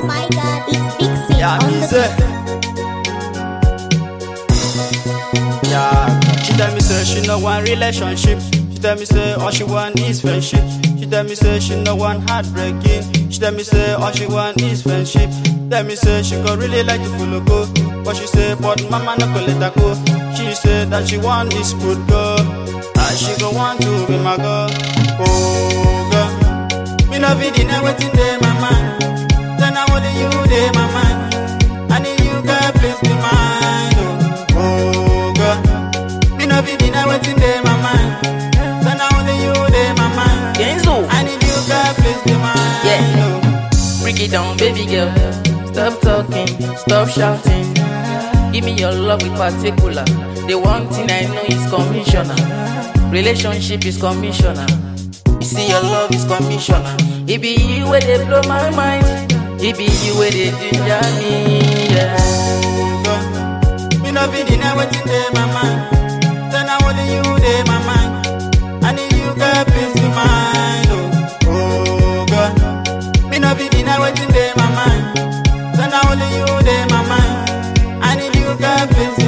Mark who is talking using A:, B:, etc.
A: my god, it's Vixie
B: Yeah,
A: on
B: me
A: the
B: say. Yeah, she tell me say she no want relationship. She tell me say all she want is friendship. She tell me say she no want heartbreaking. She tell me say all she want is friendship. Tell me say she go really like to follow go, but she say but mama no go let her go. She say that she want this good girl, and she go want to be my girl. Oh girl, me no fit deny wetin dey my mind. Then I only you dey my mind. I need you, girl, please be mine. Oh, oh girl, me no fit deny wetin dey my mind. Then I only you dey my mind.
C: Genzo.
B: I need you, girl, please be mine.
C: Yeah.
B: Oh.
C: Break it down, baby girl. Stop talking, stop shouting. Give me your love with particular. The one thing I know is commissioner. Relationship is commissioner. You see, your love is commissioner. It be you where they blow my mind. It be you where they ginger me. Yeah.
B: girl. Me no fit deny wetin dey my mind. Then I only you dey my mind. I need you, girl, please be mine. Oh, oh girl. Me no fit deny wetin dey my mind. Then I only you dey my mind. I need you, girl, please be